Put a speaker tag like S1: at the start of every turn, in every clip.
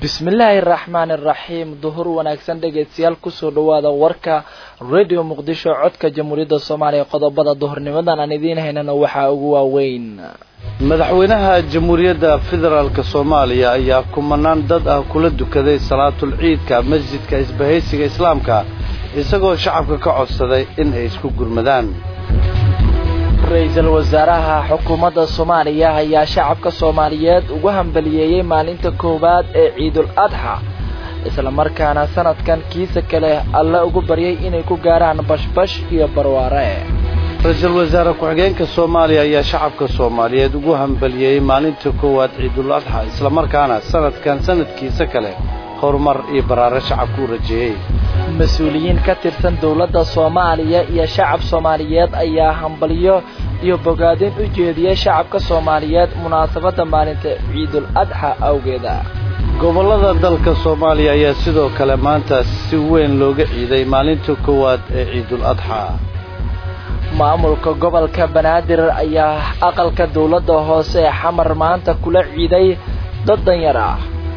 S1: bismillaahi araxmaani araxiim duhur wanaagsan dhegeystayaal kusoo dhawaada warka radio muqdisho codka jamhuuriyadda soomaaliya qodobada duhurnimadan aan idiin haynana waxaa ugu waaweyn
S2: madaxweynaha jamhuuriyadda federaalk soomaaliya ayaa kumanaan dad ah kula dukaday salaatul ciidka masjidka isbahaysiga islaamka isagoo shacabka ka codsaday in ay isku gurmadaan
S1: ra-iisul wasaaraha xukuumadda soomaaliya ayaa shacabka soomaaliyeed ugu hambaliyeeyey maalinta koowaad ee ciidul adxa islamarkaana sanadkan kiisa kale alle ugu baryay inay ku gaaraan bashbash iyo barwaare
S2: ra-iisul wasaare ku-xigeenka soomaaliya ayaa shacabka soomaaliyeed ugu hambaliyeeyey maalinta koowaad ciidul adxa islamarkaana sanadkan sanadkiisa kale horumar iyo baraare shacabku u rajeeyey
S1: mas-uuliyiin ka tirsan dowladda soomaaliya iyo shacab soomaaliyeed ayaa hambalyo iyo bogaadin u jeediyey shacabka soomaaliyeed munaasabadda maalinta ciidul adxa awgeeda
S2: gobollada dalka soomaaliya ayaa sidoo kale maanta si weyn looga ciiday maalinta koowaad ee ciidul adxa
S1: maamulka gobolka banaadir ayaa aqalka dowladda hoose ee xamar maanta kula ciiday dad danyar ah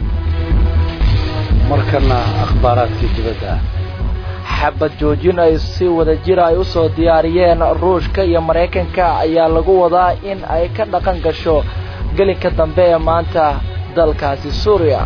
S2: markana akhbaaraadkii dibadda
S1: xabad joojin ay si wada jir ay u soo diyaariyeen ruushka iyo maraykanka ayaa lagu wadaa in ay ka dhaqan gasho gelinka dambe ee maanta dalkaasi suuriya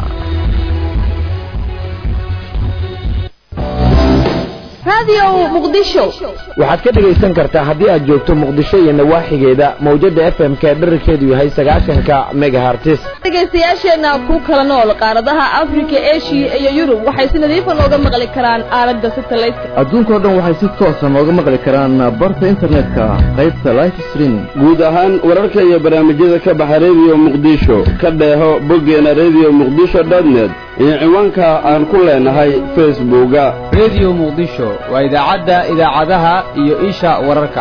S3: waxaad ka dhegaysan kartaa haddii aad joogto muqdisho iyo nawaaxigeeda mawjada f m ka dherarkeedu yahay sagaashanka megahartis
S4: dhegaystayaasheenna ku kala nool qaaradaha afrika eshiya iyo yurub waxay si nadiifa nooga maqli karaan aalada satellite
S5: adduunkao dhan waxay si toosa nooga maqli karaan barta internetka qaybta life streaming
S6: guud ahaan wararka iyo barnaamijyada ka baxa rediyo muqdisho ka dheeho boggeena rediyo muqdisho dotnet iyo ciwaanka aan ku leenahay facebooka
S7: rediyo muqdisho waa idaacadda idaacadaha iyo isha wararka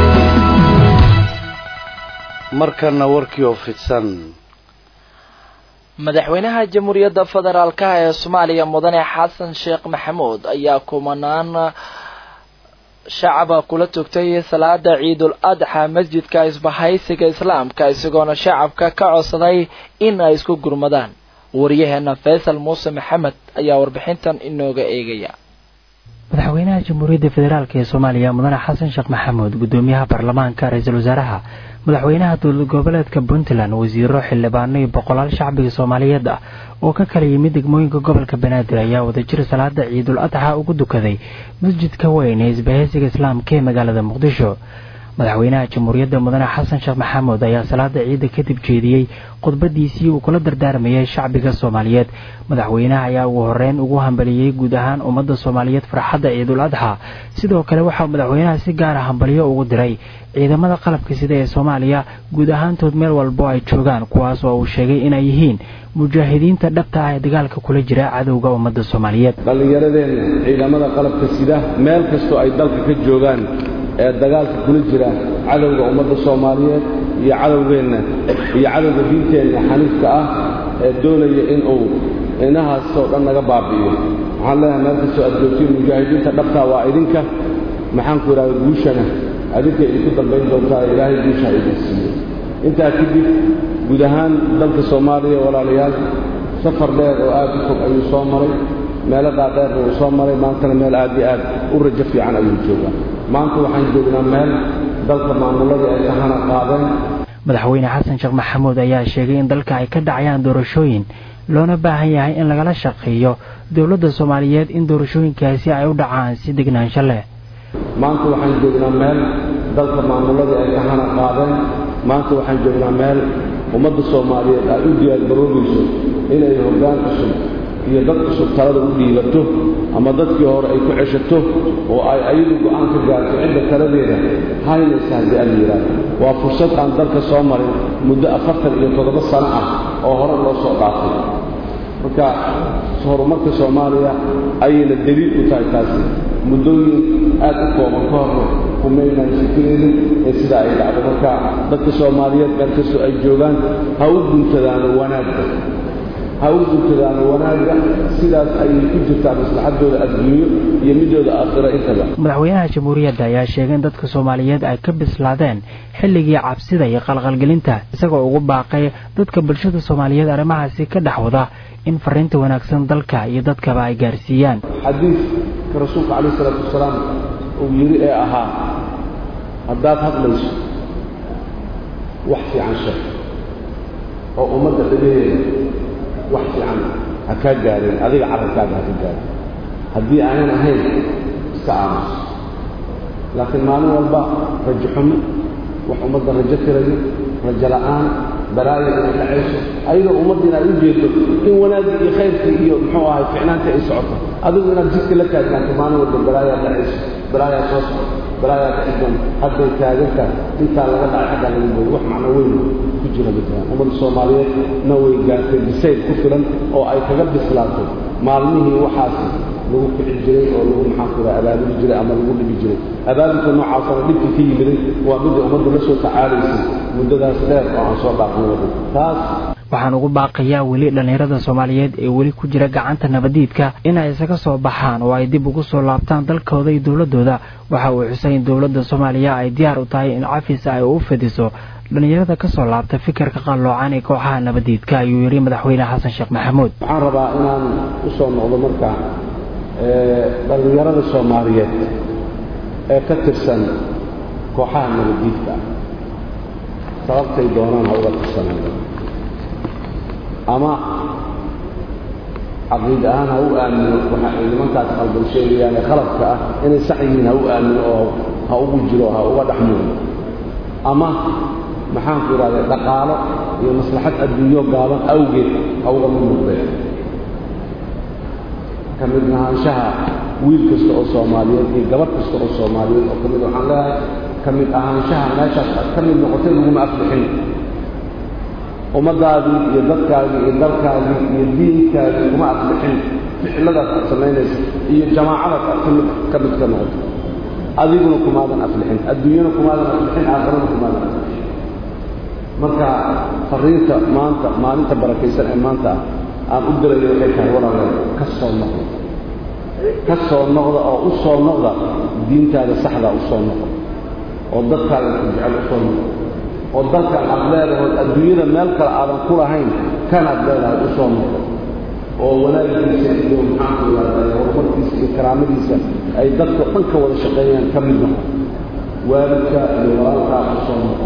S2: markana warkii oo fidsan
S1: madaxweynaha jamhuuriyadda federaalka ee soomaaliya mudane xasan sheekh maxamuud ayaa kumanaan shacaba kula tugtay salaada ciidul adxa masjidka isbahaysiga islaamka isagoona shacabka ka codsaday in ay isku gurmadaan wariyaheena faysal muuse maxamed ayaa warbixintan inooga eegaya
S8: madaxweynaha jamhuuriyadda federaalk ee soomaaliya mudane xasan sheekh maxamuud guddoomiyaha baarlamaanka ra-iisul wasaaraha madaxweynaha dowlad goboleedka puntland wasiiro xildhibaano iyo boqolaal shacbiga soomaaliyeed ah oo ka kala yimid degmooyinka gobolka banaadir ayaa wadajir salaada ciidul adxa ugu dukaday masjidka weyn ee isbahaysiga islaamka ee magaalada muqdisho madaxweynaha jamhuuriyadda mudane xasan sheekh maxamuud ayaa salaada ciidda kadib jeediyey khudbadiisii uu kula dardaarmayay shacbiga soomaaliyeed madaxweynaha ayaa ugu horeyn ugu hambaliyey guud ahaan ummadda soomaaliyeed farxadda ciidul adxa sidoo kale waxaa madaxweynaha si gaara hambalyo ugu diray ciidamada qalabka sida ee soomaaliya guud ahaantood meel walbo ay joogaan kuwaas oo uu sheegay inay yihiin mujaahidiinta dhabta ah ee dagaalka kula jira cadowga ummadda soomaaliyeed
S6: dhallinyaradeenna ciidamada qalabka sida meel kastoo ay dalka ka joogaan ee dagaalka kula jira cadowga ummadda soomaaliyeed iyo cadowgeenna iyo cadowga diinteenna xaniifka ah ee doonaya inuu inahaasoo dhan naga baabi'iyo waxaan leeyahay meel kastoo aad joogtiin mujaahidiinta dhabtaa waa idinka maxaanku idhahda guushana adinka idinku dambayn doontaa ilaahay guusha idin siiyo intaa kadib guud ahaan dalka soomaaliya walaalayaal safar dheer oo aad u fog ayuu soo maray meelo dhaadheerna uu soo maray maantana meel aad iyo aad u rajo fiican ayuu joogaa maanta waxaan joognaa meel dalka maamuladii ay kahana qaadeen
S8: madaxweyne xasan sheekh maxamuud ayaa sheegay in dalka ay ka dhacayaan doorashooyin loona baahan yahay in lagala shaqeeyo dowladda soomaaliyeed in doorashooyinkaasi ay u dhacaan si degnaansho leh
S6: maanta waxaan joognaa meel dalka maamuladii ay kahana qaadeen maanta waxaan joognaa meel ummadda soomaaliyeed ay u diyaargaroobayso inay hoggaan cusub iyo dad cusub talada u dhiibato ama dadkii hore ay ku ceshato oo ay ayadu go'aan ka gaarto cidda taladeeda haynaysa haddii aan yidhaahdo waa fursad aan dalka soo marin muddo afartan iyo toddoba sano ah oo hore loo soo dhaafay marka horumarka soomaaliya ayayna daliil u tahay taasi muddooyin aad u kooban ka horna kumaynaan shikadeedin ee sidaa ay dhacdo marka dadka soomaaliyeed meel kastoo ay joogaan ha u guntadaano wanaagga ha u dukadaan wanaagga sidaas ayay ku jirtaa maslaxadooda adduunyo iyo midooda aakhiro intaba
S8: madaxweynaha jamhuuriyadda ayaa sheegay in dadka soomaaliyeed ay ka bislaadeen xilligii cabsida iyo qalqalgelinta isagoo ugu baaqay dadka bulshada soomaaliyeed arrimahaasi ka dhex wada in fariinta wanaagsan dalka iyo dadkaba ay gaarsiiyaan
S6: xadiidka rasuulka calayh isalaatu wasalaam uu yidhi ee ahaa haddaad hadlayso wax fiican sheeg oo ummadda dhagaheeda wax fiican ha kaa gaareen adiga carabkaaga ha ka gaareen haddii aanan ahayn iska aamuso laakiin maalin walba rajo xumo wax ummadda rajo tirayo rajo la'aan balaaya inay dhacayso ayadoo ummaddiina ay u jeedo in wanaaggii iyo khayrkii iyo muxuu ahay ficnaantii ay socoto adigu inaad jidka la taagnaanto maalin walba balaayaa dhacayso balaayaa soo socoto balaayaa dhacidan hadday taaganka intaa laga dhacay xaggaa laga booyo wax macno weyn ku jira midaan ummadda soomaaliyeed na way gaartay bisayl ku filan oo ay kaga bislaato maalmihii waxaasi lagu kici jiray oo lagu maxaan ku abaabuli jiray ama lagu dhibi jiray abaabulka noocaasana dhibkii ka yimiday waa midda ummadda la soo tacaalaysay muddadaas dheer oo aan soo dhaafnay wadan taas
S8: waxaan ugu baaqayaa weli dhallinyarada soomaaliyeed ee weli ku jira gacanta nabadiidka inay isaga soo baxaan oo ay dib ugu soo laabtaan dalkooda iyo dowladooda waxa uu xusay in dowladda soomaaliya ay diyaar u tahay in cafis ay u fidiso dhallinyarada ka soo laabta fikirka qalloocan ee kooxaha nabadiidka ayuu yidhi madaxweyne xasan sheekh maxamuud
S6: waxaan rabaa inaan u soo noqdo marka dhallinyarada soomaaliyeed ee ka tirsan kooxaha nabadiidka sababtay doonaan ha uga tirsanaan ama caqiid ahaan ha u aamino waxa ay nimankaas qalban sheegayaan ee khaladka ah inay sax yihiin ha u aamino oo ha ugu jiro ha uga dhex muuqdo ama maxaanku idhahday dhaqaalo iyo maslaxad adduunyo gaaban awgeed ha uga mid muuqdeen ka mid ahaanshaha wiil kasta oo soomaaliyeed iyo gabadh kasta oo soomaaliyeed oo ka mid waxaan leeyahay ka mid ahaanshaha meeshaas aad ka mid noqotay laguma aflixin ummaddaadii iyo dadkaagii iyo dalkaagii iyo diinkaagii kuma aflixin ficiladaas aad samaynaysa iyo jamaacadaas aad kamid ka mid ka noqoto adiguna kumaadan aflixin adduunyana kumaadan aflixin aakhirana kumaadan aflixin marka fariinta maanta maalinta barakaysan ee maanta aan u dirayo waxay tahay walaale ka soo noqda ka soo noqda oo u soo noqda diintaada saxdaa u soo noqda oo dadkaaga ku jecel u soo noqda oo dalkan aad leedahood adduunyada meel kale aadan ku lahayn kanaad leedahay u soo noqdo oo wanaagiisa iyo maxaanku ihahday horumarkiisa iyo karaamadiisa ay dadka dhan ka wada shaqeeyaan ka mid noqo waalidka iyo walaalkaa u soo noqo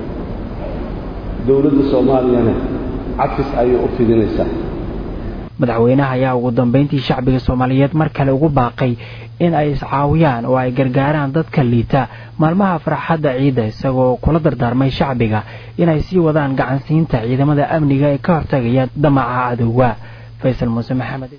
S6: dowladda soomaaliyana cafis ayay u fidinaysaa
S8: madaxweynaha ayaa ugu dambeyntii shacbiga soomaaliyeed mar kale ugu baaqay in ay iscaawiyaan oo ay gargaaraan dadka liita maalmaha farxadda ciidda isagoo kula dardaarmay shacbiga inay sii wadaan gacansiinta ciidamada amniga ee ka hortagaya damaca cadowga faysal muuse maxamed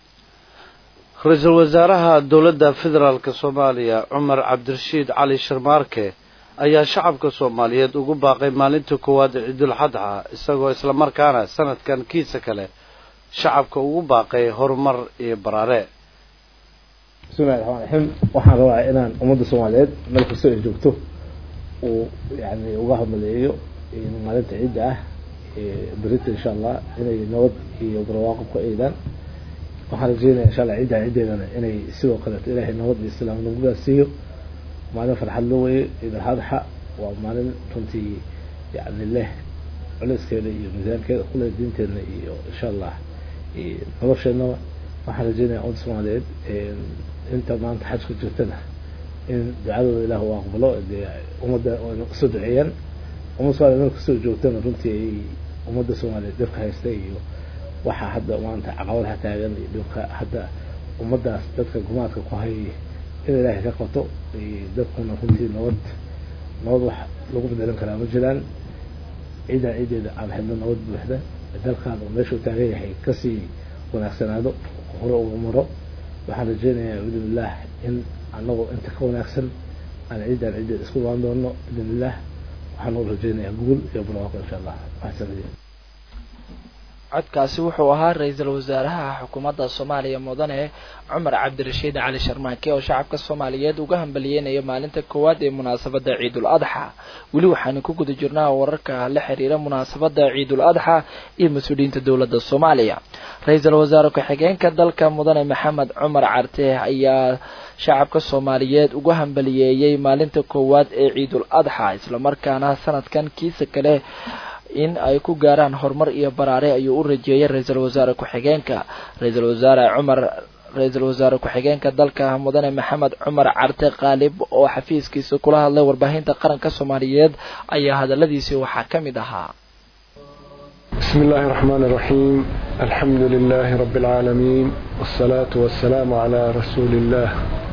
S2: ra-iisul wasaaraha dowladda federaalk soomaaliya cumar cabdirashiid cali sharmaarke ayaa shacabka soomaaliyeed ugu baaqay maalinta koowaad ee ciidulxadxa isagoo islamarkaana sanadkan kiisa kale shacabka ugu baaqay horumar iyo baraare
S9: bismillahi raxmaan raxiim waxaan rabaa inaan ummadda soomaaliyeed meel kastoo ay joogto uu yani uga hadmaleeyo maalinta ciidda ah berita insha allah inay nabad iyo barwaaqo ku eedaan waxaan rajeynaya insha allah ciidda ciiddeedana inay sidoo kaleeto ilaahay nabad iyo islaamnimadaas siiyo maalin farxad loo weeye ciidul adxa waa maalin runtii yani leh culeyskeeda iyo miisaankeeda kule diinteedna iyo insha allah nolosheednaba waxaan rajeynaya ummadda soomaaliyeed inta maanta xajka jirtana in ducadooda ilaah uu aqbalo dee ummadda ayna usoo duceeyaan ummadda somaaliya meel kastoo joogtana runtii ay ummadda soomaaliyeed dhibka haysta iyo waxaa hadda maanta caqabadaha taagan iyo dhibka hadda ummaddaas dadka gumaadka ku hayay in ilaahay ka qato dadkuna runtii nabad nabad wax lagu bedelan karaa ma jiraan ciidan ciideeda aan helno nabad buuxda dalkaan uu meeshuu taagan yahay kasii wanaagsanaado hore uga maro waxaan rajeynayaa biidnillaah in anagoo inta ka wanaagsan aan ciidan ciideeda isku imaan doono biidnillaah waxaan u rajeynayaa guul iyo barwaaqo insha allah waxsan
S1: codkaasi wuxuu ahaa ra-iisul wasaaraha xukuumadda soomaaliya mudane cumar cabdirashiid cali sharmaake oo shacabka soomaaliyeed uga hambaliyeynaya maalinta koowaad ee munaasabadda ciidul adxa weli waxaanu ku guda jirnaa wararka la xiriira munaasabadda ciidul adxa iyo mas-uuliyiinta dowladda soomaaliya ra-iisul wasaare ku-xigeenka dalka mudane maxamed cumar carte ayaa shacabka soomaaliyeed uga hambaliyeeyey maalinta koowaad ee ciidul adxa islamarkaana sanadkan kiisa kale in ay ku gaaraan horumar iyo baraare ayuu u rajeeyay ra-iisul wasaare ku-xigeenka ra-iisul wasaare cumar ra-iisul wasaare ku-xigeenka dalka mudane maxamed cumar carte qaalib oo xafiiskiisa kula hadlay warbaahinta qaranka soomaaliyeed ayaa hadaladiisii waxaa ka mid ahaa
S10: بسم الله الرحمن الرحيم الحمد لله رب العالمين والصلاة والسلام على رسول الله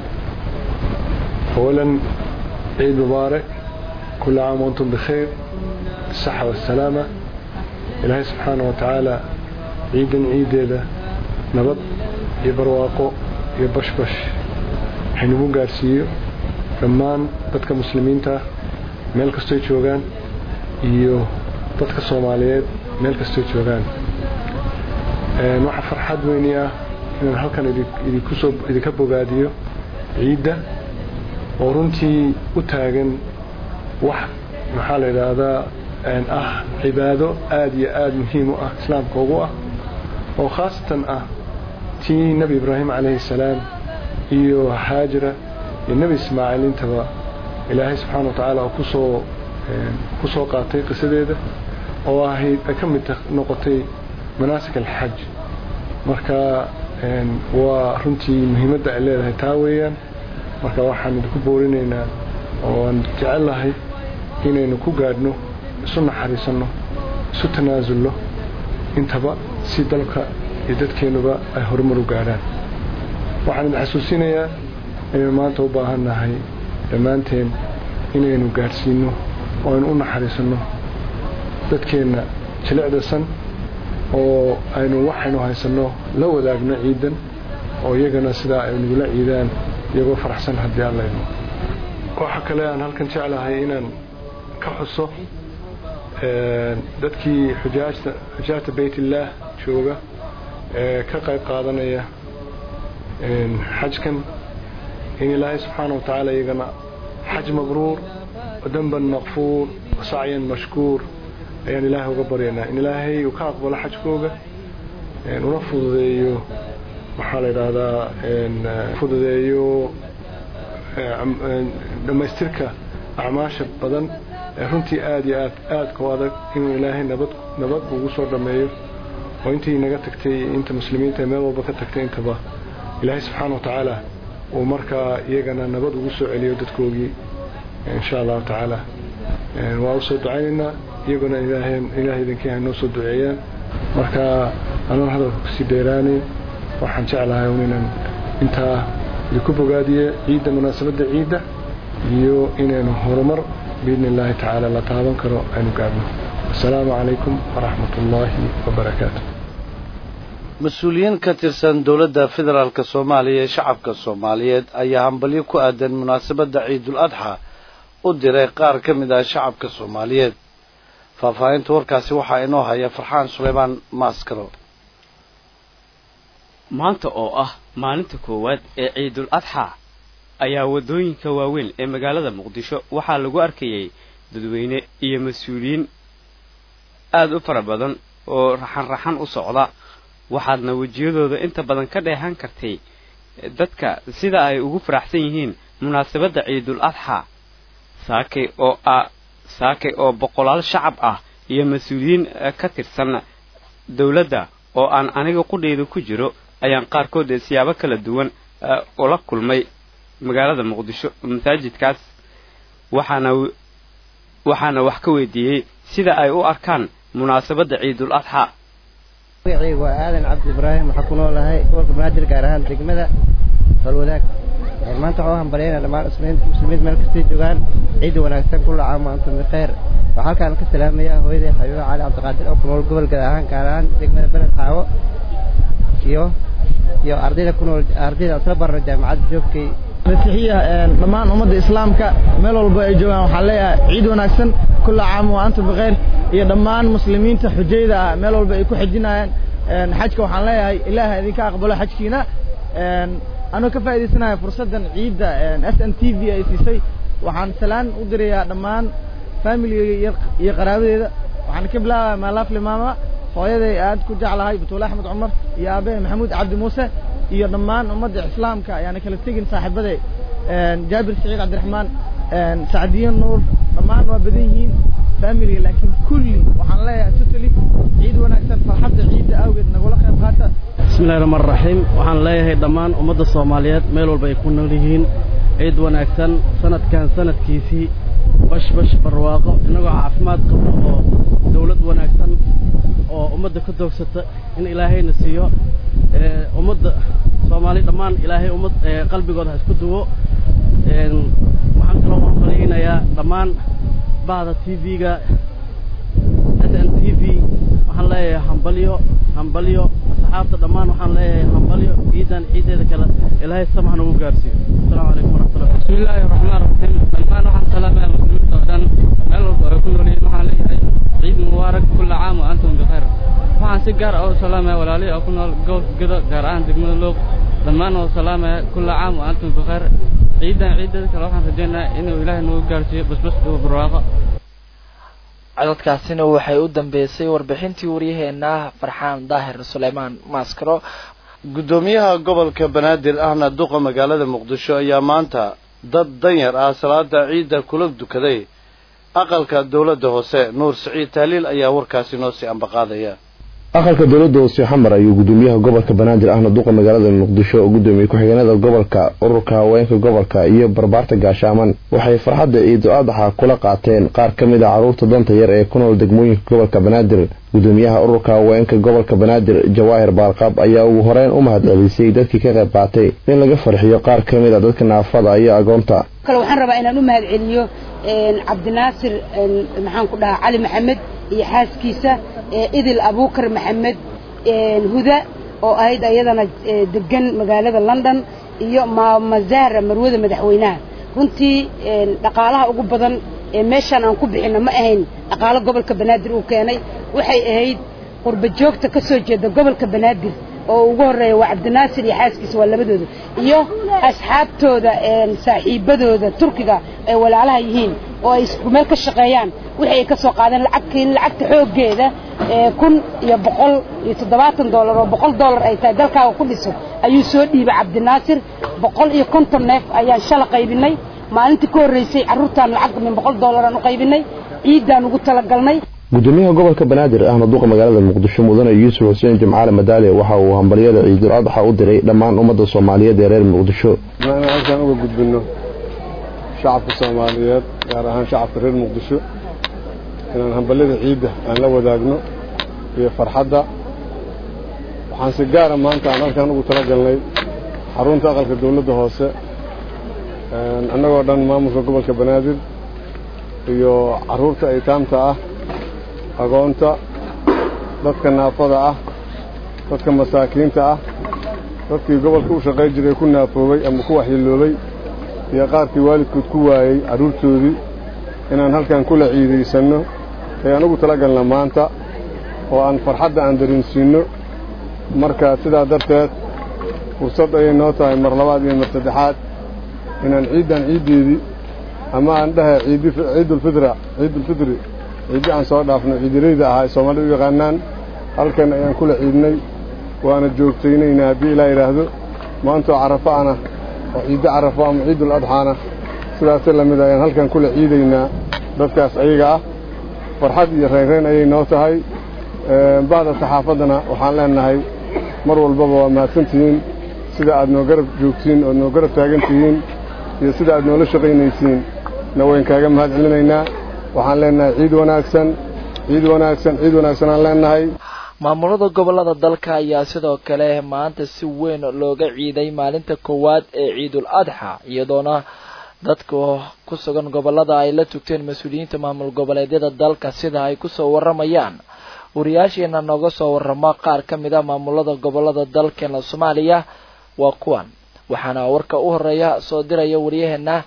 S10: أولا عيد مبارك كل عام وأنتم بخير الصحة والسلامة إلهي سبحانه وتعالى عيدا عيدا نبض يبرواقو يبشبش حينمو قارسيو dhammaan dadka muslimiinta meel kastoy joogaan iyo dadka soomaaliyeed meel kastoy joogaan waxaa farxad weyni ah inaan halkan idinkusoo idinka bogaadiyo ciidda oo runtii u taagan wax maxaa la yidhaahdaa ah cibaado aada iyo aada muhiim u ah islaamka ugu ah oo khaasatan ah tii nebi ibraahim calayhi salaam iyo xaajira iyo nebi ismaaciil intaba ilaahay subxaana wa tacaala oo kusoo ku soo qaatay qisadeeda oo ahayd ay ka mid noqotay manaasik alxaj marka waa runtii muhiimadda ay leedahay taa weeyaan marka waxaan idinku boorinaynaa oo aan jecellahay inaynu ku gaadhno isu naxariisanno isu tanaasulno intaba si dalka iyo dadkeennuba ay horumar u gaadhaan waxaan idin xasuusinayaa inaynu maanta u baahan nahay dhammaanteen inaynu gaadhsiinno oo aynu u naxariisanno dadkeenna jilicdasan oo aynu waxaynu haysanno la wadaagno ciidan oo iyagana sidaa ay nagula ciidaan iyagoo faraxsan haddii aan layno waxa kale aan halkan jeclahay inaan ka xuso dadkii xujaajta xujaajta baytillaah jooga ee ka qayb qaadanaya xajkan in ilaahay subxaana wa tacaala iyagana xaj mabruur wadanban maqfuur wasacyan mashkuur ayaan ilaahay uga baryaynaa in ilaahay uu ka aqbalo xajkooga una fududeeyo maxaa la yidhaahdaa fududeeyo dhammaystirka acmaasha badan ee runtii aada iyo aad aadka u adag inuu ilaahay nabad nabad ugu soo dhammeeyo oo intii naga tagtay inta muslimiinta ee meel walba ka tagtay intaba ilaahay subxaana wa tacaala uu markaa iyagana nabad ugu soo celiyo dadkoogii insha allahu tacaala waa usoo ducaynaynaa iyaguna ilaahay idinkii haynoo soo duceeyaan marka anoon hadalka kusii dheeraanayn waxaan jeclahay un inaan intaa idinku bogaadiye ciidda munaasabadda ciidda iyo inaynu horumar biidni illaahi tacaala la taaban karo aynu gaadhno assalaamu calaykum waraxmat ullaahi wabarakaatu
S2: mas-uuliyiin ka tirsan dowladda federaalk soomaaliya ee shacabka soomaaliyeed ayaa hambalyo ku aadan munaasabadda ciidul adxa u diray qaar ka mid ah shacabka soomaaliyeed faahfaahinta warkaasi waxaa inoo haya farxaan suleymaan maaskaro
S11: maanta oo ah maalinta koowaad ee ciidul adxa ayaa waddooyinka waaweyn ee magaalada muqdisho waxaa lagu arkayay dadweyne iyo mas-uuliyiin aada u fara badan oo raxan raxan u socda waxaadna wejiyadooda inta badan ka dheehan kartay dadka sida ay ugu faraxsan yihiin munaasabadda ciidul adxa saakay oo ah saakay oo boqolaal shacab ah iyo mas-uuliyiin ka tirsan dowladda oo aan aniga qudheyda ku jiro ayaan qaarkood ee siyaabo kala duwan ula kulmay magaalada muqdisho masaajidkaas waxaana waxaana wax ka weydiiyey sida ay u arkaan munaasabadda ciidul adxa
S12: magacaygu waa aadan cabdi ibraahim waxaa ku noolahay gobolka banaadir gaar ahaan degmada falwadaag maanta waxaa u hambalyaynaa dhammaan muslimiinta meel kastay joogaan ciid wanaagsan kulla caam antum bikheer waxaa halkaan ka salaamayaa hooyaday xabiibo cali cabdiqaadir oo ku nool gobol gaar ahaan gaar ahaan degmada beled xaawo iyo iyo ardayda ku nool ardayda isla barno jaamacadda joogkay
S13: masiixiya dhammaan ummadda islaamka meel walba ay joogaan waxaan leeyahay ciid wanaagsan كل عام وأنتم بخير iyo dhammaan muslimiinta xujayda ah meel walba ay ku xajinayaan xajka waxaan leeyahay ilaahay idinka aqbalo xajkiina anoo ka faa'iidaysanaya fursaddan ciidda s n t v ay siisay waxaan salaan u dirayaa dhammaan familigayga iyo qaraabadeeda waxaan ka bilaabaya maalaafli maama hooyaday aad ku jeclahay batuule axmed cumar iyo aabahe maxamuud cabdi muuse iyo dhammaan ummadda islaamka ayaana kala tegin saaxiibaday jaabir saciid cabdiraxmaan sacdiyo nuur dhammaan waa badan yihiin familiga laakiin kulli waxaan leeyahay totally ciid wanaagsan farxadda ciidda awgeed nagula qayb qaata
S14: bismillahi raxmaan raxiim waxaan leeyahay dhammaan ummadda soomaaliyeed meel walba ay ku nool yihiin ciid wanaagsan sanadkan sanadkiisii bash bash barwaaqo innagoo caafimaad qabo oo dawlad wanaagsan oo ummadda ka doogsata in ilaahayna siiyo ummadda soomaali dhammaan ilaahay ummad qalbigooda ha isku duwo waxaan kaloo u hambalyaynayaa dhammaan bahda t v-ga s n t v waxaan leeyahay hambalyo hambalyo asxaabta dhammaan waxaan leeyahay hambalyo ciidan ciideeda kale ilaahay samaha nagu gaarsiiyo asalaamu calaykum waraxmatullah
S15: بسم الله الرحمن الرحيم دمان waxaan salaamaya muslimiinta oo dhan meel walba ay ku nool yihiin waxaan leeyahay ciid mubaarak kulla caam wa antum bikhair waxaan si gaar ah u salaamaya walaalihii oo ku nool gobolka gedo gaar ahaan degmada loog dhammaan oo salaamaya kulla caam wa antum bikhair ciidan ciideeda kale waxaan rajaynayaa inuu ilaahay nagu gaarsiiyo basbas iyo barwaaqo
S1: codadkaasina waxay u dambeysay warbixintii waryaheena farxaan daahir suleymaan maaskaro
S2: guddoomiyaha gobolka banaadir ahna duqa magaalada muqdisho ayaa maanta dad danyar ah salaada ciidda kula dukaday aqalka dowladda hoose nuur siciid taaliil ayaa warkaasi noo sii ambaqaadaya
S3: aqalka dowladda hoose xamar ayuu gudoomiyaha gobolka banaadir ahna duqa magaalada muqdisho oo gudoomiye ku-xigeenada gobolka ururka haweenka gobolka iyo barbaarta gaashaaman waxay farxadda ciidu adaxa kula qaateen qaar ka mid a carruurta danta yar ee ku nool degmooyinka gobolka banaadir gudoomiyaha ururka haweenka gobolka banaadir jawaahir baarqab ayaa ugu horeyn u mahadcelisay dadkii ka qayb qaatay in laga farxiyo qaar ka mid a dadka naafada iyo agoonta
S16: kale waxaan rabaa inaan u mahadceliyo cabdinaasir maxaan ku dhahaa cali maxamed iyo xaaskiisa idil abuukar maxamed huda oo ahayd ayadana degan magaalada london iyo maama zahra marwada madaxweynaha runtii dhaqaalaha ugu badan ee meeshaan aan ku bixinno ma ahayn dhaqaalo gobolka banaadir uu keenay waxay ahayd qurba joogta ka soo jeeda gobolka banaadir oo ugu horreeya waa cabdinaasir iyo xaaskiisa waa labadooda iyo asxaabtooda saaxiibadooda turkiga ay walaalaha yihiin oo ay isku meel ka shaqeeyaan wixii ay ka soo qaadeen lacagkiin lacagta xooggeeda kun iyo boqol iyo toddobaatan dollar oo boqol dollar ay tahay dalkaaga ku dhiso ayuu soo dhiibay cabdinaasir boqol iyo konton neef ayaan shala qaybinay maalintii ka horreysay carruurtaan lacag min boqol dollaraan u qaybinay ciiddaan ugu talagalnay
S3: gudoomiyaha gobolka banaadir ahna duqa magaalada muqdisho mudane yuusuf xuseen jimcaale madaale waxa uu hambalyada ciidul adxa u diray dhammaan ummadda soomaaliyeed ee reer muqdisho
S10: inaan halkaan uga gudbinno shacabka soomaaliyeed gaar ahaan shacabka reer muqdisho inaan hambalyada ciidda aan la wadaagno iyo farxadda waxaan si gaara maanta aan halkaan ugu talagalnay xarunta aqalka dawladda hoose annagoo dhan maamulka gobolka banaadir iyo carruurta aytaamta ah agoonta dadka naafada ah dadka masaakiinta ah dadkii gobolka u shaqayn jiray ku naafoobay ama ku waxyeeloobay iyo qaarkii waalidkood ku waayey carruurtoodii inaan halkan kula ciidaysanno ayaan ugu talagalna maanta oo aan farxadda aan dareensiinno marka sidaa darteed fursad ayay noo tahay mar labaad iyo mar saddexaad inaan ciiddan ciiddeedii ama aan dhahay ciidulfidra ciidulfidri ciiddi aan soo dhaafno ciidirayda ahaa ay soomaalidu u yaqaanaan halkan ayaan kula ciidnay waana joogtaynaynaa haddii ilaa yidhaahdo maantoo carafo ana oo ciiddo carafo ama ciidul adxaana sidaasi lamid ayaan halkan kula ciidaynaa dadkaas ayaga ah farxad iyo reynreyn ayay noo tahay bahda saxaafaddana waxaan leenahay mar walbaba waa mahadsantihiin sida aad noo garab joogtiin ood noo garab taagan tihiin iyo sida aad noola shaqaynaysiin na wayn kaaga mahad celinaynaa waxaan leenahay ciid wanaagsan ciid wanaagsan ciid wanaagsan aan leenahay
S1: maamulada gobolada dalka ayaa sidoo kale maanta si weyn looga ciiday maalinta koowaad ee ciidul adxa iyadoona dadka ku sugan gobolada ay la tugteen mas-uuliyiinta maamul goboleedyada dalka sida ay kusoo waramayaan wariyaasheena nooga soo waramo qaar ka mid a maamulada gobolada dalkeena soomaaliya waa kuwan waxaana warka u horeeya soo diraya waryaheena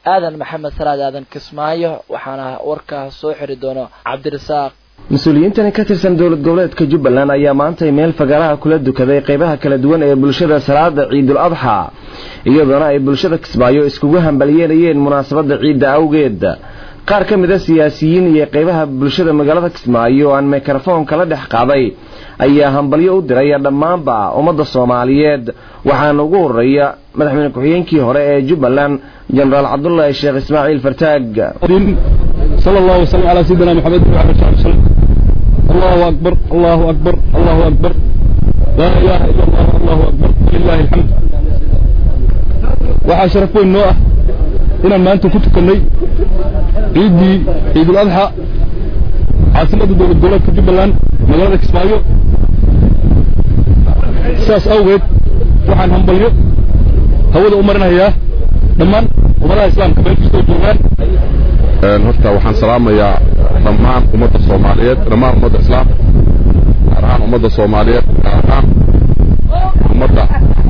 S1: aadan maxamed salaad aadan kismaayo waxaana warkaa soo xiri doono cabdirasaaq
S17: mas-uuliyiintani ka tirsan dowlad goboleedka jubbaland ayaa maantay meel fagaaraha kula dukaday qaybaha kala duwan ee bulshada salaada ciidul adxa iyadoona ay bulshada kismaayo iskugu hambalyeelayeen munaasabadda ciidda awgeed qaar ka mid a siyaasiyiin iyo qaybaha bulshada magaalada kismaayo oo aan mikrofon kala dhex qaaday ayaa hambalyo u diray dhammaanba ummadda soomaaliyeed waxaana ugu horeeya madaxweyne ku-xigeenkii hore ee jubbaland jenaraal cabdulaahi sheekh ismaaciil fartaag
S18: صلى الله وسلم على سيدنا محمد وعلى اله وسلم الله اكبر الله اكبر الله اكبر لا اله الا الله الله اكبر لله الحمد waxaa sharaf weyn noo ah inaan maanta ku tukannay ciiddii ciidul adxa caasimadda dowlad goboleedka jubbaland magaalada kismaayo sidaas awgeed waxaan hambalyo hawada u marinayaa dhammaan ummadaha islaamka meel kastoo joogaan
S19: horta waxaan salaamayaa dhammaan ummadda soomaaliyeed dhammaan ummadda islaamka gaar ahaan ummadda soomaaliyeed gaar ahaan ummadda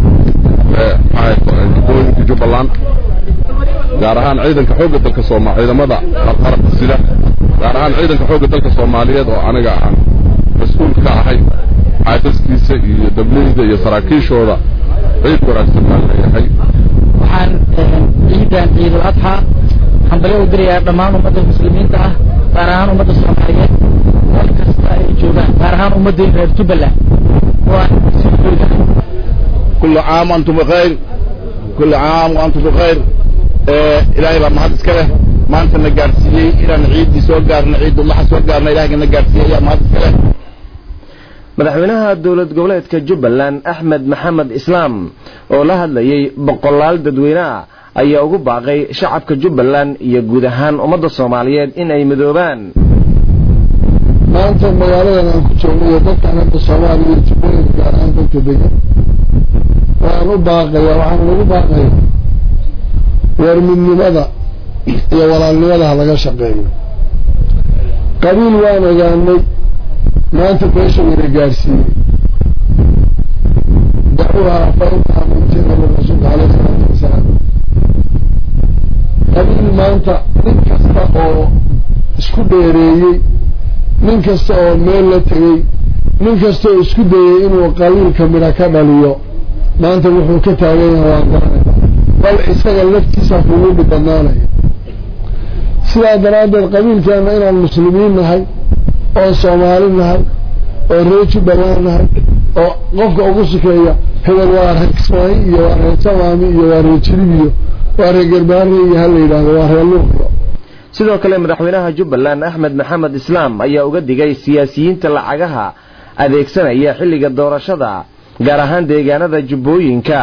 S19: jubbooyinka jubbaland gaar ahaan ciidanka xoogga dalka sooma ciidamada qarqarabka sida gaar ahaan ciidanka xoogga dalka soomaaliyeed oo aniga aan mas-uul ka ahay xaasaskiisa iyo dableyda iyo saraakiishooda ciid wanaagsan baan leeyahay
S20: waxaan ciidan ciidul adxa hambalyo u dirayaa dhammaan ummadda muslimiinta ah gaar ahaan ummadda soomaaliyeed meel kasta ay joogaan gaar ahaan ummadda reer jubbaland waa sii joogaan
S21: كل عام وأنتم بخير كل عام وأنتم بخير إلهي بقى مهد اسكاله ما أنت نجارسيي إلى نعيد دي سوى قارنا عيد الله سوى قارنا إلهي نجارسيي يا مهد اسكاله
S17: madaxweynaha dowlad goboleedka jubbaland axmed maxamed islaam oo la hadlayay boqolaal dadweyne ah ayaa ugu baaqay shacabka jubbaland iyo guud ahaan ummadda soomaaliyeed in ay midoobaan
S22: maanta magaaladan aan ku joogno iyo dadkan hadda soomaaliya iyo jubbooyinka gaar ahaan dadka degan waan u baaqaya waxaan ugu baaqaya war midnimada iyo walaalnimada ha laga shaqeeyo qabiil waan ogaanay maanta meesha wada gaarsiiyey dacwaha fainta amintina lirasuulka caleyh isalaatu wasalaam qabiil maanta nin kasta oo isku dheereeyey nin kasta oo meel la tegey nin kasta oo isku dayey inuu qabiilka midha ka dhaliyo maanta wuxuu ka taagan yahay waan garanayna bal isaga laftiisa kugu dhibadnaanaya sidaa daraaddeed qabiilkeenna inaan muslimiin nahay oo soomaali nahay oo reer jubbaland nahay oo qofka ugu sukeeya hebel waa reer kismaayi iyo waa reer samaami iyo waa reer jirib iyo waa reer garbaare iyo ha la yidhaahdo waa reer luuqyo
S17: sidoo kale madaxweynaha jubbaland axmed maxamed islaam ayaa uga digay siyaasiyiinta lacagaha adeegsanaya xilliga doorashada gaar ahaan deegaanada jubbooyinka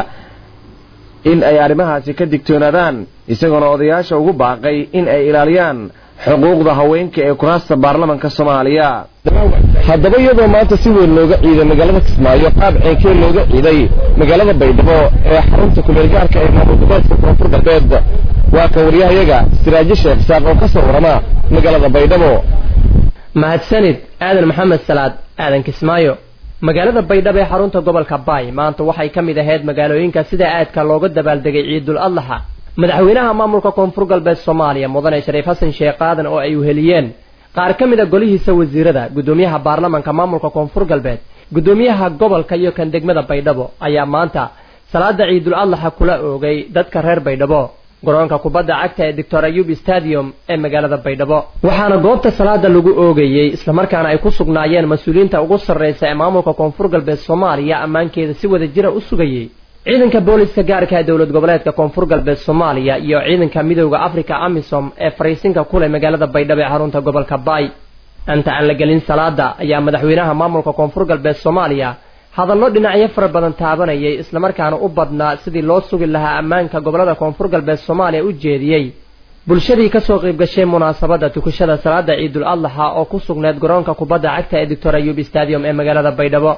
S17: in ay arrimahaasi ka digtoonaadaan isagoona odayaasha ugu baaqay in ay ilaaliyaan xuquuqda haweenka ee kuraasta baarlamanka soomaaliya haddaba iyadoo maanta si weyn looga ciiday magaalada kismaayo qaab ceenkee looga ciiday magaalada baydhabo ee xarunta kumeelgaarka ee maamul goboleedka koonfur galbeed waa kan waryahayaga siraajo sheekh saaq oo ka soo warama magaalada baydhabo
S23: mahadsanid aadan maxamed salaad aadan kismaayo magaalada baydhabo ee xarunta gobolka baay maanta waxay ka mid ahayd magaalooyinka sida aadka looga dabaaldegay ciidul adlaxa madaxweynaha maamulka koonfur galbeed soomaaliya mudane shariif xasan sheekh aadan oo ay uheliyeen qaar ka mid a golihiisa wasiirada guddoomiyaha baarlamanka maamulka koonfur galbeed guddoomiyaha gobolka iyo kan degmada baydhabo ayaa maanta salaada ciidul adlaxa kula oogay dadka reer baydhabo garoonka kubadda cagta ee doctor ayub stadium ee magaalada baydhabo waxaana goobta salaada lagu oogayey islamarkaana ay ku sugnaayeen mas-uuliyiinta ugu sarraysa ee maamulka koonfur galbeed soomaaliya ammaankeeda si wada jira u sugayey ciidanka booliska gaarka ee dowlad goboleedka koonfur galbeed soomaaliya iyo ciidanka midowda africa amisom ee fariisinka ku leh magaalada baydhabo ee xarunta gobolka baay inta aan la gelin salaada ayaa madaxweynaha maamulka koonfur galbeed soomaaliya hadallo dhinacyo fara badan taabanayay islamarkaana u badnaa sidii loo sugi lahaa ammaanka gobolada koonfur galbeed soomaaliya u jeediyey bulshadii kasoo qayb gashay munaasabadda tukashada salaada ciidul adlaxa oo ku sugneed garoonka kubadda cagta ee doctor ayub stadium ee magaalada baydhabo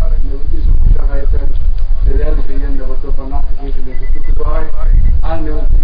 S24: dadaalka iyo nabadda banaanka geedka lagu tukado waay aan nabad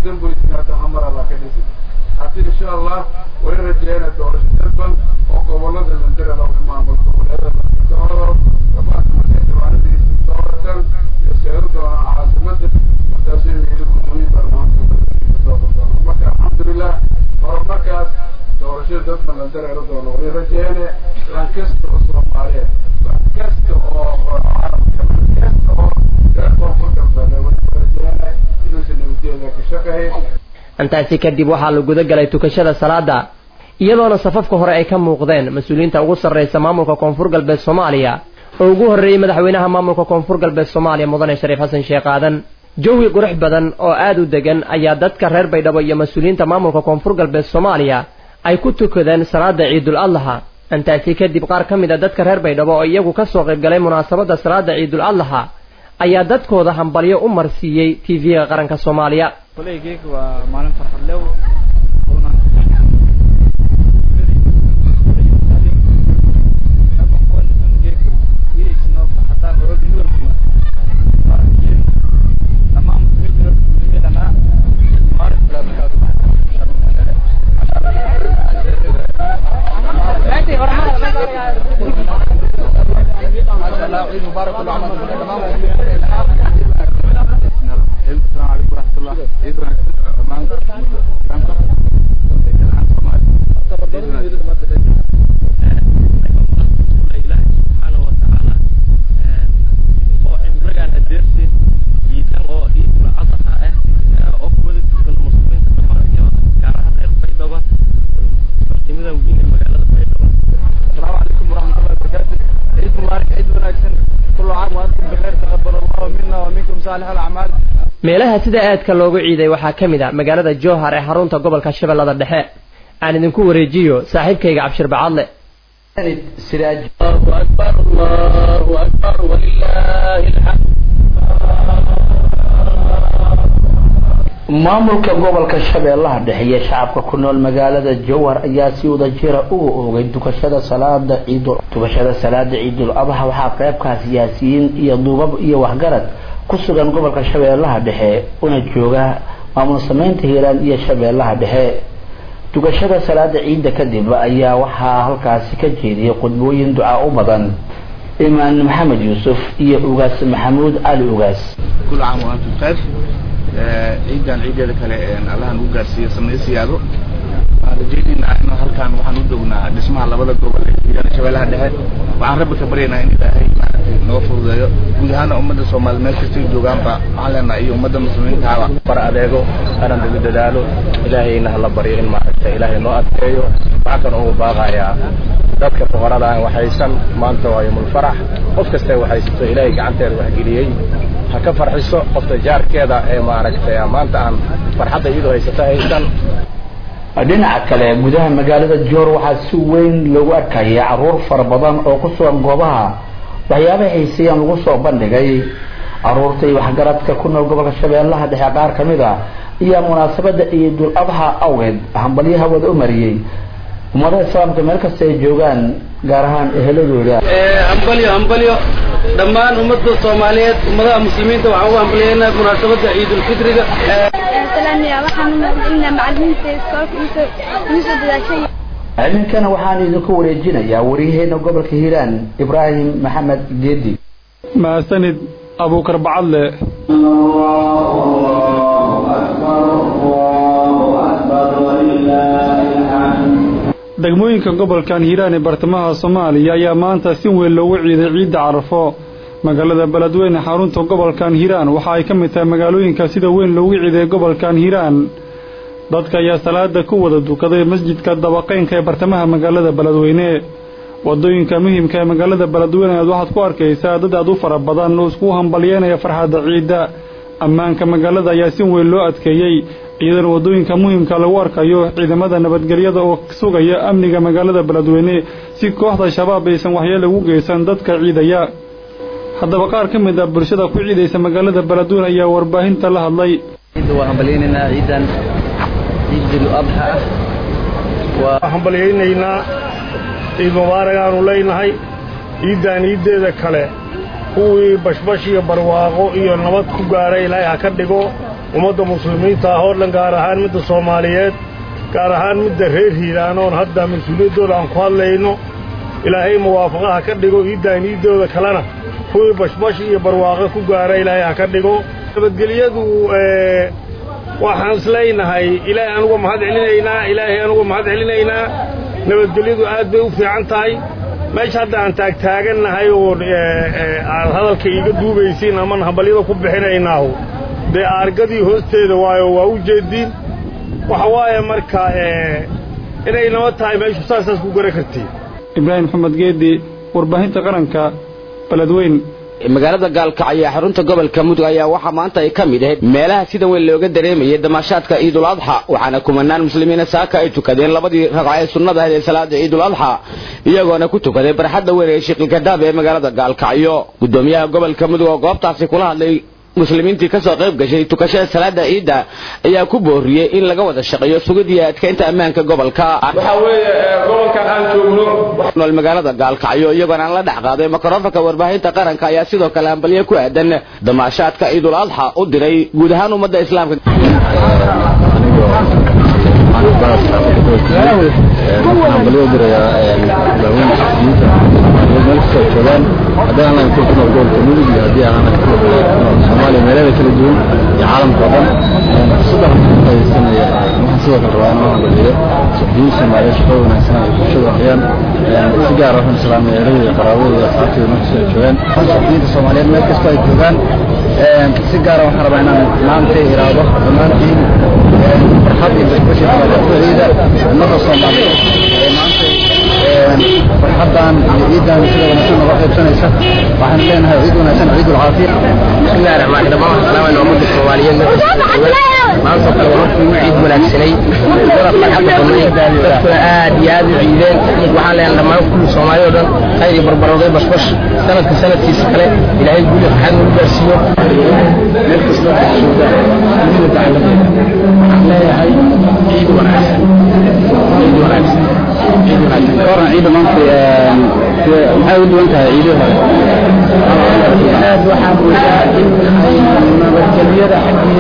S4: damboy timaado hamar alla ka dhisi hati insha allah way rajeena doorasho dalban oo gobolada landara lagu maamul goboleeda dooro gabaadhibaanadiisa dooratan iyo seedo doonaan caasimada markaasay meeli gudoomiye baarlamaanka marka alxamdulilah horumarkaas doorashada dadka landareero doono way rajeene lan kasta oo soomaaliyeed lan kasta oo carabka lan kasta oo koonfur galbeed way rajeene inuusan nabadgeeda ka shaqeyn
S23: intaasi kadib waxaa la guda galay tukashada salaada iyadoona safafka hore ay ka muuqdeen mas-uuliyiinta ugu sarreysa maamulka koonfur galbeed soomaaliya oo ugu horreeyey madaxweynaha maamulka koonfur galbeed soomaaliya mudane shariif xasan sheekh aadan jawi qurux badan oo aad u degan ayaa dadka reer baydhabo iyo mas-uuliyiinta maamulka koonfur galbeed soomaaliya ay ku tukadeen salaada ciidul adlaha intaasi kadib qaar ka mid a dadka reer baydhabo oo iyagu ka soo qaybgalay munaasabadda salaada ciidul adlaha ayaa dadkooda hambalyo u marsiiyey tv-ga qaranka soomaaliya
S5: koleygeega waa maalin farxad lew
S23: meelaha sida aadka loogu ciiday waxaa ka mid a magaalada jowhar ee xarunta gobolka shabeellada dhexe aan idinku wareejiyo saaxiibkayga cabshir bacadle
S7: maamulka gobolka shabeellaha dhexe iyo shacabka ku nool magaalada jowhar ayaa si wadajira uga oogay dukashada salaada ciidul dukashada salaada ciidul adha waxaa qeybkaa siyaasiyiin iyo duubab iyo waxgarad ku sugan gobolka shabeellaha dhexe una jooga maamul sameynta hiiraan iyo shabeellaha dhexe dukashada salaada ciidda kadib ayaa waxaa halkaasi ka jeediyay khudbooyin ducaa u badan imaan maxamed yuusuf iyo ugaas maxamuud cali ugaas
S21: كل عام وأنتم بخير ciidan ciideeda kale allahan ugu gaarsiiyo samee siyaado waxaan rajaynaynaa in halkan waxaan u joognaa dhismaha labada gobol ee hiiraan shabeellaha dhexe waxaan rabbi ka baryaynaa in ilaahay maaragtay noo fududeeyo guud ahaana ummadda soomaali meel kastay joogaanba waxaan leenahay iyo ummadda muslimiintaaba
S24: bar adeego anan lagu dadaalo ilaahayna hala baryo in maaragtay ilaahay noo adkeeyo waxaa kan ugu baaqayaa dadka fuqarada aan waxaysan maanta waa yomul farax qof kasta waxaysato ilaahay gacanteeda waxgeliyey ha ka farxiso qofta jaarkeeda ee maaragtay maanta aan farxadda iyadoo haysato haysan
S7: dhinaca kale gudaha magaalada joor waxaa si weyn loogu arkaya caruur fara badan oo ku sugan goobaha waxyaabaha xiiseeyaan lagu soo bandhigay caruurta iyo waxgaradka ku nool gobolka shabeellaha dhexe qaar ka mid a ayaa munaasabada ciidul adha awgeed hambalyaha wada u mariyey ummadaha islaamka meel kasta ay joogaan gaar ahaan eheladooda
S14: hambalyo hambalyo dhammaan ummadda soomaaliyeed ummadaha muslimiinta waxaan ugu hambalyeynaa munaasabadda ciidulfitriga
S7: iminkana waxaan idinku wareejinayaa waryaheena gobolka hiiraan ibraahim maxamed geedi
S18: mahadsanid abuukar bacadle degmooyinka gobolkan hiiraan ee bartamaha soomaaliya ayaa maanta si weyn loogu ciiday ciidda carafo magaalada beledweyne xarunta gobolkan hiiraan waxa ay ka mid tahay magaalooyinka sida weyn loogu ciiday gobolkan hiiraan dadka ayaa salaada ku wada dukaday masjidka dabaqeynka ee bartamaha magaalada beledweyne wadooyinka muhiimka ee magaalada beledweyne aad waxaad ku arkaysaa dad aad u fara badan oo iskugu hambalyeynaya farxadda ciidda ammaanka magaalada ayaa si weyn loo adkeeyey iyadana wadooyinka muhiimka lagu arkayo ciidamada nabadgelyada oo sugaya amniga magaalada beledweyne si kooxda shabaab aysan waxyeelo ugu geysan dadka ciidaya haddaba qaar ka mid ah bulshada ku ciidaysa magaalada beledweyne ayaa warbaahinta la hadlay
S25: waa hambalyaynaynaa ciidan ciidul adxa ah
S26: waa hambalyaynaynaa ciid mubaarak aanu leynahay ciiddan ciiddeeda kale kuwii bashbash iyo barwaaqo iyo nabad ku gaara ilaahay ha ka dhigo ummadda muslimiinta ah oo dhan gaar ahaan midda soomaaliyeed gaar ahaan midda reer hiiraan oon hadda mas-uuliyaddooda aan ku hadlayno ilaahay muwaafaqaha ka dhigo iiddaan iiddooda kalena kuwii bashbash iyo barwaaqo ku gaara ilaahay ha ka dhigo nabadgelyadu waxaan islaynahay ilaahay anugu mahad celinaynaa ilaahay anugu mahad celinaynaa nabadgelyadu aad bay u fiican tahay meesha hadda aan taagtaagannahay oo aad hadalka iiga duubaysiin aman hambalyada ku bixinaynaahu dee aargadii hoosteeda waayo waa u jeediin waxa waaye marka inay naba tahay meeshu saasaas ku gara kartiin
S18: ibraahim maxamed geedi warbaahinta qaranka beledweyn
S6: magaalada gaalkacyo ee xarunta gobolka mudug ayaa waxaa maanta ay ka mid ahayd meelaha sida weyn looga dareemayay damaashaadka ciidul adxa waxaana kumanaan muslimiina saaka ay tukadeen labadii ragco ee sunnada ahayd ee salaada ciidul adxa iyagoona ku tukaday barxadda weyn ee shiqilkadaab ee magaalada gaalkacyo gudoomiyaha gobolka mudug oo goobtaasi kula hadlay muslimiintii ka soo qayb gashay tukashada salaada ciidda ayaa ku booriyey in laga wada shaqeeyo sugidii adkaynta ammaanka gobolka
S8: waxaa weeye gobolkan aan joogno
S6: nool magaalada gaalkacyo iyagoona aan la dhex qaaday mikrofonka warbaahinta qaranka ayaa sidoo kale hambalyo ku aadan damaashaadka ciidul adxa u diray guud ahaan ummadda islaamka
S9: hambalyo dirayaa madaxweyne muslimiinta meel kastoo joogaan haddii aan ku nool gobolka mudug iyo haddii aan soomaaliya meelaha kala duwan iyo caalamka oo dhan saddex faaidaysanaya waxaan sidoo kale rabaa inaan hambaliyo suxufiyiin soomaaliyeed shaqo wanaagsan ay bulshada waxyaan si gaar ah waxaan islaamay eradooda qaraabadooda asxaabtooda meel kastoo joogaan suxufiyiinta soomaaliyeed meel kastoo ay joogaan si gaara waxaan rabaa inaan maanta iraado dhammaantiin farxad iyo bashbashi ciida ummadda soomaaliyeed ee maanta farxadan iyo ciidan sida wanaagsan noga qaybsanaysa waxaan leenahay ciid wanaagsan ciid ulcaafiya
S11: bismillahi raxmaani raxiim waxaan salaamaynaa ummadda soomaaliyeed maanta kale hortii u ciid wanaagsanay wada farxadda badnay dadkuna aad iyo aad u ciideen waxaan leenahay dhammaan kulli soomaali oo dhan khayr iyo barbarooday bashbash sanadka sanadkiisa kale ilaahay guuli farxad nagu gaarsiiyo
S9: meel kastoo jooga dunida dacaladeeda waxaan leeyahay ciid wanaagsan ciid wanaagsan ciid wanaagsan koran ciida maanta maxay u duwan tahay ciidii hore aad waxaan moodaa in nabadgelyada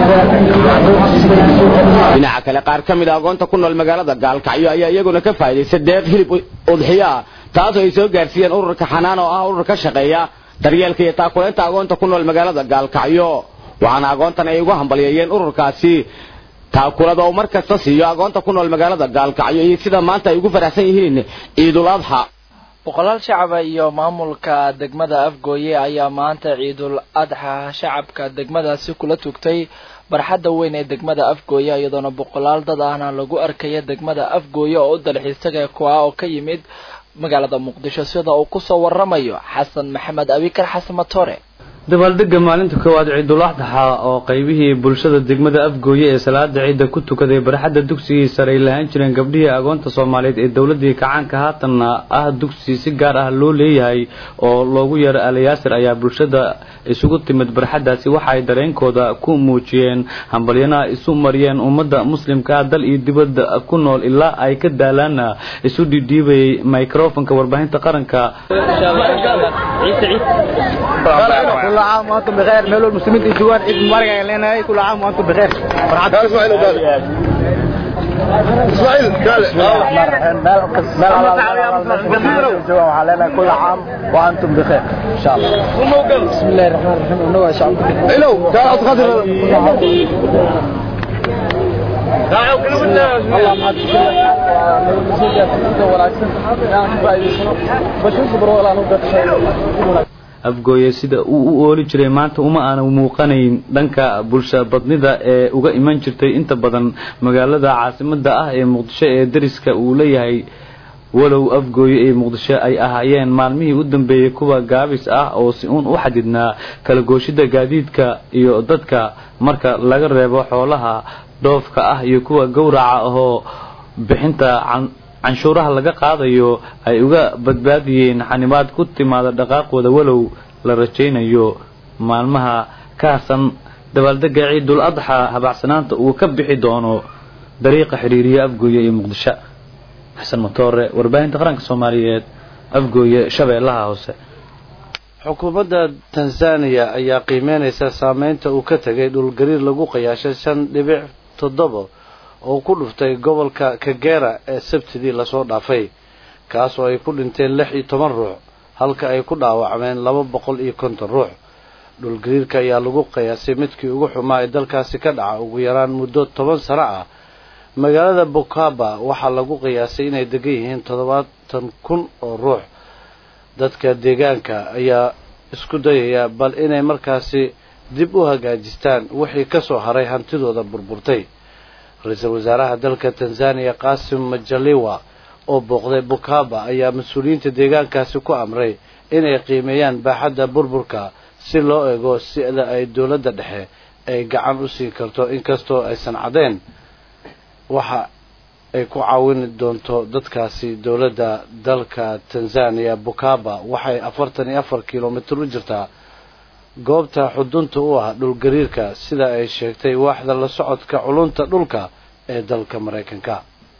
S9: xaggeeda
S6: dhinaca kale qaar ka mid a agoonta ku nool magaalada gaalkacyo ayaa iyaguna ka faa'iidaystay deeq hilib udxiyo ah taasoo ay soo gaarsiiyeen ururka xanaan oo ah urur ka shaqeeya daryeelka iyo taakulaynta agoonta ku nool magaalada gaalkacyo waxaana agoontan ay ugu hambalyeeyeen ururkaasi taakulada oo mar kasta siiyo agoonta ku nool magaalada gaalkacyo iyo sida maanta ay ugu faraxsan yihiin ciidul adxa
S1: boqolaal shacaba iyo maamulka degmada afgooye ayaa maanta ciidul adxa shacabka degmadaasi kula tugtay barxadda weyn ee degmada afgooye iyadoona boqolaal dad ahna lagu arkaya degmada afgooye oo u dalxiisaga kuwa oo ka yimid magaalada muqdisho sida uu kusoo waramayo xasan maxamed abikar xasan matore
S12: dabaaldega maalinta koowaad ciidul adxa oo qaybihii bulshada degmada afgooye ee salaada ciidda ku tukaday barxadda dugsigii sare ay lahaan jireen gabdhihii agoonta soomaaliyeed ee dowladii kacaanka haatanna ah dugsi si gaar ah loo leeyahay oo loogu yeero alayaasir ayaa bulshada isugu timid barxaddaasi waxa ay dareenkooda ku muujiyeen hambalyana isu mariyeen ummadda muslimka ah dal iyo dibadda ku nool ilaa ay ka daalaana isu dhidhiibayay microfonka warbaahinta qaranka
S13: كل عام وانتم بخير ميلو المسلمين يجوان عيد مبارك لنا كل عام وانتم بخير فرحات
S21: اسماعيل وقال اسماعيل قال
S13: علينا كل عام وانتم بخير ان شاء الله بسم الله الرحمن الرحيم ونوع شعب
S21: الو قال اصغر
S12: afgooye sida uu u ooli jiray maanta uma aana muuqanayn dhanka bulsha badnida ee uga iman jirtay inta badan magaalada caasimada ah ee muqdisho ee dariska uu leeyahay walow afgooye ee muqdisho ay ahaayeen maalmihii u dambeeyey kuwa gaabis ah oo si uun u xadidnaa kala gooshida gaadiidka iyo dadka marka laga reebo xoolaha dhoofka ah iyo kuwa gowraca ahoo bixinta canshuuraha laga qaadayo ay uga badbaadiyeen xanibaad ku timaada dhaqaaqooda walow la rajaynayo maalmaha ka hasan dabaaldega ciidul adxa habaacsanaanta uu ka bixi doono dariiqa xiriiriya afgooye iyo muqdisho xasan matoore warbaahinta qaranka soomaaliyeed afgooye shabeellaha hoose
S2: xukuumadda tanzaniya ayaa qiimeynaysa saameynta uu ka tegay dhulgariir lagu qiyaashay shan dhibic toddoba oo ku dhuftay gobolka kagera ee sabtidii lasoo dhaafay kaas oo ay ku dhinteen lix iyo toban ruux halka ay ku dhaawacmeen laba boqol iyo konton ruux dhulgariirka ayaa lagu qiyaasay midkii ugu xumaa ee dalkaasi ka dhaca ugu yaraan muddo toban sano ah magaalada bukaba waxaa lagu qiyaasay inay degan yihiin toddobaatan kun oo ruux dadka deegaanka ayaa isku dayaya bal inay markaasi dib u hagaajistaan wixii ka soo haray hantidooda burburtay ra-iisul wasaaraha dalka tanzaniya qaasim majaliwa oo booqday bukaba ayaa mas-uuliyiinta deegaankaasi ku amray inay qiimeeyaan baaxadda burburka si loo eego sida ay dowladda dhexe ay gacan u siin karto inkastoo aysan caddayn waxa ay ku caawini doonto dadkaasi dowladda dalka tanzaniya bukaba waxay afartan iyo afar kilomitir u jirtaa goobta xudunta u ah dhulgariirka sida ay sheegtay waaxda la socodka culunta dhulka ee dalka maraykanka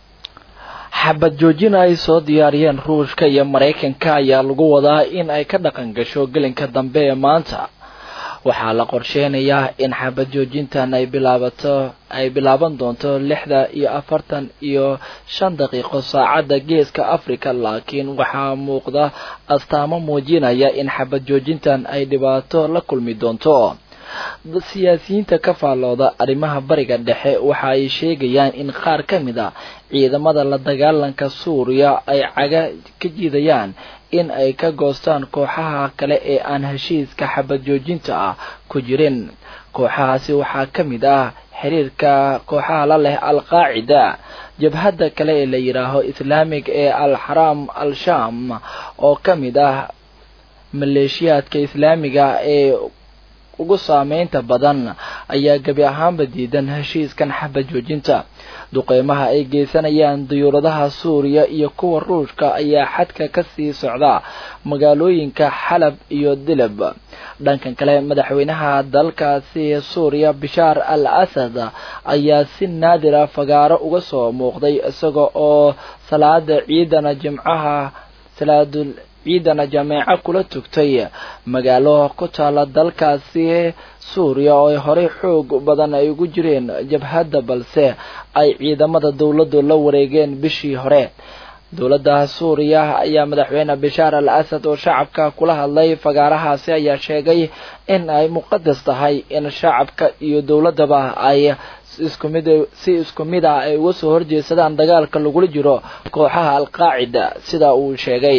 S1: xabad joojin ay soo diyaariyeen ruushka iyo maraykanka ayaa lagu wadaa in ay ka dhaqan gasho gelinka dambe ee maanta waxaa la qorsheynayaa in xabad joojintan ay bilaabato ay bilaaban doonto lixda iyo afartan iyo shan daqiiqo saacadda geeska africa laakiin waxaa muuqda astaamo muujinaya in xabad joojintan ay dhibaato la kulmi doonto siyaasiyiinta ka faallooda arrimaha bariga dhexe waxa ay sheegayaan in qaar ka mid a ciidamada la dagaalanka suuriya ay caga ka jiidayaan in ay ka goostaan kooxaha kale ee aan heshiiska xabad joojinta ah ku jirin kooxahaasi waxaa ka mid ah xiriirka kooxaha la leh al-qaacida jabhadda kale ee la yidhaaho islaamig ee al-xaraam al-sham oo ka mid ah maleeshiyaadka islaamiga ee ugu saameynta badan ayaa gebi ahaanba diidan heshiiskan xabad joojinta duqeymaha ay geysanayaan diyuuradaha suuriya iyo kuwa ruushka ayaa xadka ka sii socda magaalooyinka xalab iyo dilab dhankan kale madaxweynaha dalkaasi suuriya bishaar al asad ayaa si naadira fagaaro uga soo muuqday isaga oo salaada ciidana jimcaha salaadul ciidana jameeco kula tugtay magaalo ku taala dalkaasi suuriya oo ay horey xoog badan ay ugu jireen jabhadda balse ay ciidamada dowladdu la wareegeen bishii hore dowladda suuriya ayaa madaxweyne bishaar al asad oo shacabka kula hadlay fagaarahaasi ayaa sheegay in ay muqadas tahay in shacabka iyo dowladdaba ay isku mid si isku mid ah ay uga soo horjeedsadaan dagaalka lagula jiro kooxaha alqaacida sida uu sheegay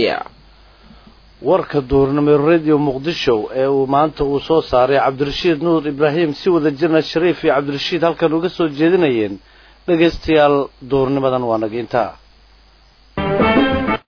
S2: warka duurnimo radio muqdisho ee uu maanta uu soo saaray cabdirashiid nuur ibraahim si wada jirna shariif iyo cabdirashiid halkan uga soo jeedinayeen dhegaystayaal duurnimadan waa nagiintaa